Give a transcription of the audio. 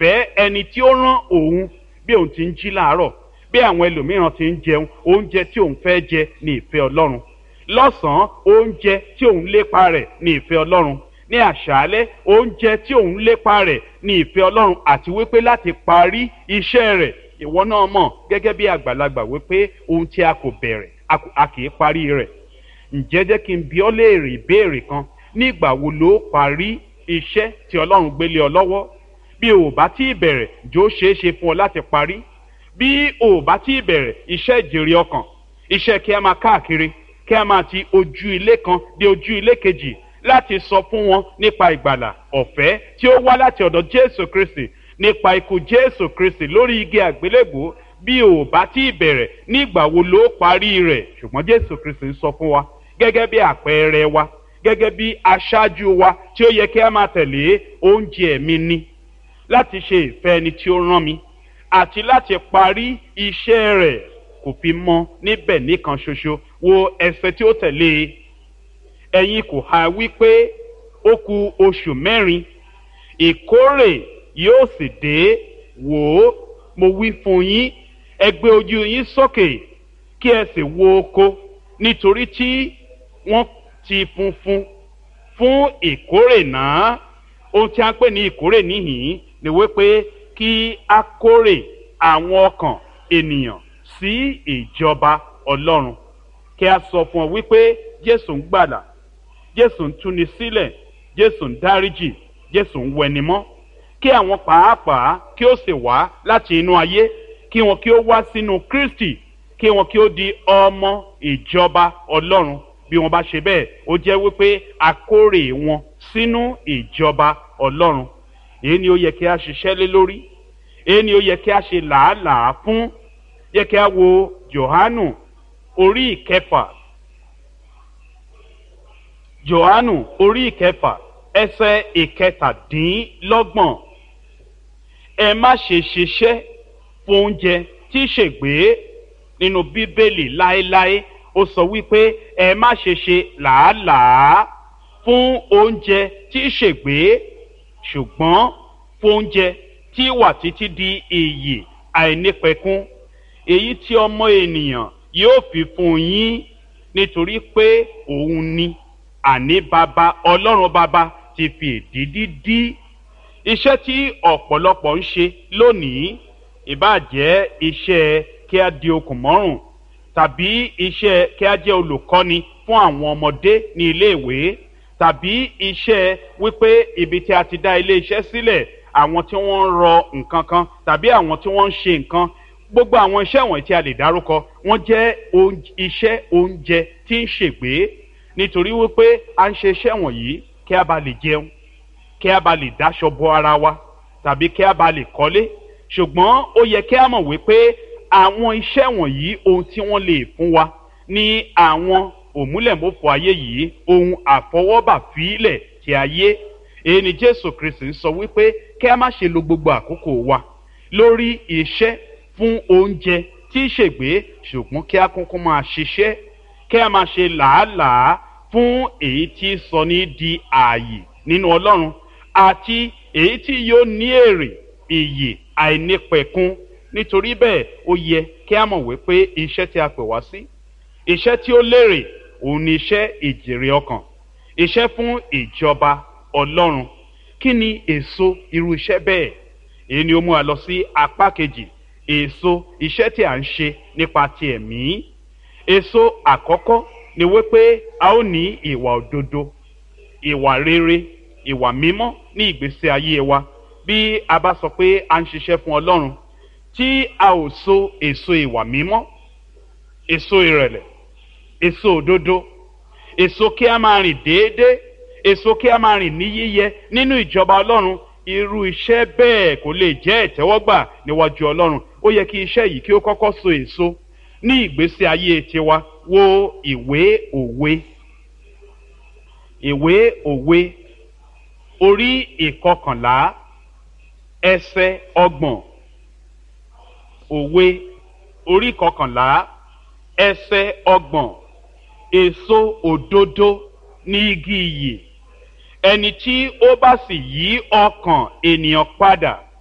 ìfẹ́ ẹni tí ó rán òun bí òun ti ń jí láàárọ̀ bí àwọn ẹlòmíràn ti ń jẹun oúnjẹ tí òun fẹ́ jẹ ní ìfẹ́ ọlọ́run lọ́sàn-án oúnjẹ tí òun lépa rẹ̀ ní ìfẹ́ ọlọ́run ní àṣálẹ́ oúnjẹ tí òun lépa rẹ̀ ní ìfẹ́ ọlọ́run àti wípé láti parí iṣẹ́ rẹ̀ ìwọ náà mọ̀ gẹ́gẹ́ bí àgbàlagbà wípé ohun tí a kò bẹ̀rẹ̀ a kì í parí rẹ̀ ǹjẹ́ jẹ́ kí n bi ọ́ léèrè ìbéèrè kan nígbà wo ló parí iṣẹ́ tí ọlọ́run gbélé ọ lọ́wọ́ bí o bá tí ì bẹ̀rẹ̀ jó ṣeé ṣe fún ọ láti parí bí o bá tí ì bẹ̀rẹ̀ iṣẹ́ ìjèrè ọkàn iṣẹ́ kí a máa káàkiri kí a máa ti ojú ilé kan dé ojú ilé kejì láti sọ fún wọn nípa ìgbàlà ọ̀fẹ́ tí ó wá láti ọ̀dọ̀ jésù kristi nípa ikú jésù kristi lórí igi àgbélébùú bí o bá tí ì bẹ̀rẹ̀ nígbà wo ló parí rẹ̀ ṣùgbọ́n jésù kristi ń sọ fún wa gẹ́gẹ́ bí àpẹẹrẹ wa gẹ́gẹ́ bí aṣáájú wa tí ó yẹ kí a máa tẹ̀lé oúnjẹ mi ni láti ṣe ìfẹ́ ẹni tí ó rán mi àti láti parí iṣẹ́ rẹ̀ kò fi mọ́ níbẹ̀ nìkan ṣoṣo wo ẹsẹ̀ tí ó tẹ̀lé e ẹ̀yin kò ha wípé ó ku oṣù mẹ́rin ìkórè yóò sì dé wò ó mo wí fún yín ẹ gbé ojú yín sókè kí ẹ sì wo oko nítorí tí wọ́n ti funfun fún ìkórè náà ohun tí a ń pè ní ìkórè níhìn ni wípé kí a kórè àwọn ọkàn ènìyàn sí ìjọba ọlọ́run kí a sọ fún ọ wípé jésù ń gbàdà jésù ń túni sílẹ̀ jésù ń dáríjì jésù ń wẹnimọ́ kí àwọn pàápàá kí ó sì wá láti inú ayé kí wọn kí ó wá sínú kristi kí wọn kí ó di ọmọ ìjọba ọlọ́run bí wọn bá ṣe bẹ́ẹ̀ ó jẹ́ wípé a kórè wọn sínú ìjọba ọlọ́run èyí ni ó yẹ kí a ṣiṣẹ́ lé lórí èyí ni ó yẹ kí a ṣe làálàá fún yẹ kí a wo johanu orí ìkẹfà johanu orí ìkẹfà ẹsẹ ìkẹtàdínlọ́gbọ̀n ẹ má ṣe ṣiṣẹ́ fún oúnjẹ tí ṣègbè nínú bíbélì láéláé ó sọ wípé ẹ má ṣe ṣe làálàá fún oúnjẹ tí ṣègbè ṣùgbọ́n fún oúnjẹ tí wà títí di iyì àìnípẹ̀kún èyí tí ọmọ ènìyàn yóò fi fún yín nítorí pé òun ni àní bàbá ọlọ́run bàbá ti fi èdìdí dí iṣẹ́ tí ọ̀pọ̀lọpọ̀ ń ṣe lónìí ìbàjẹ́ iṣẹ́ kí a di okùn mọ́rùn tàbí iṣẹ́ kí a jẹ́ olùkọ́ni fún àwọn ọmọdé ní iléèwé tàbí iṣẹ́ wípé ibi tí a ti dá ilé iṣẹ́ sílẹ̀ àwọn tí wọ́n ń rọ nǹkan kan tàbí àwọn tí wọ́n ń ṣe nǹkan gbogbo àwọn iṣẹ́ wọ̀nyí tí a lè dárúkọ wọ́n jẹ́ iṣẹ́ oúnjẹ tí ń ṣègbè nítorí wípé a ń ṣe iṣẹ́ wọ̀nyí kí a bá lè jẹun kí a bá lè dáṣọ bo ara wa tàbí kí a bá lè kọ́lé ṣùgbọ́n ó yẹ kí a mọ̀ wípé àwọn iṣẹ́ wọ̀nyí ohun tí wọ́n lè fún wa ní àwọn òmúlẹ̀mọ́fọ́ ayé yìí ohun àfọwọ́bà fílẹ̀ ti ayé èyí ni jésù kristi ń sọ wípé kí a má ṣe lo gbogbo àkókò wa lórí iṣẹ́ fún oúnjẹ tí í ṣègbè ṣùgbọ́n kí a kúnkún máa ṣiṣẹ́ kí a máa ṣe làálàá fún èyí tí sọ ní di ààyè nínú ọlọ́run àti èyí tí yóò ní èrè ìyè àìnípẹ̀kun nítorí bẹ́ẹ̀ ó yẹ kí a mọ̀ wípé iṣẹ́ tí a pè wá sí iṣẹ́ tí ó lérè òun ni iṣẹ́ ìjèrè ọkàn iṣẹ́ fún ìjọba ọlọ́run kí ni èso irú iṣẹ́ bẹ́ẹ̀ èyí ni ó mú wa lọ sí apá kejì èso iṣẹ́ tí a ń ṣe nípa ti ẹ̀mí èso àkọ́kọ́ ni wípé a ó ní ìwà òdodo ìwà rere ìwà mímọ́ ní ìgbésí ayé wa bí a bá sọ pé a ń ṣiṣẹ́ fún ọlọ́run tí a ò so èso ìwà mímọ́ èso ìrẹ̀lẹ̀ èso òdodo èso kí a máa rìn déédéé èso kí a máa rìn ní yíyẹ nínú ìjọba ọlọ́run irú iṣẹ́ bẹ́ẹ̀ kò lè jẹ́ ìtẹ́wọ́gbà níwájú ọlọ́run ó yẹ kí iṣẹ́ yìí kí ó kọ́kọ́ so èso ní ìgbésí ayé tiwa wo ìwé òwe ìwé òwe orí ìkọkànlá ẹsẹ ọgbọ̀n òwe orí ìkọkànlá ẹsẹ ọgbọ̀n èso òdodo ní igi iyì ẹni tí ó bá sì yí ọkàn ènìyàn padà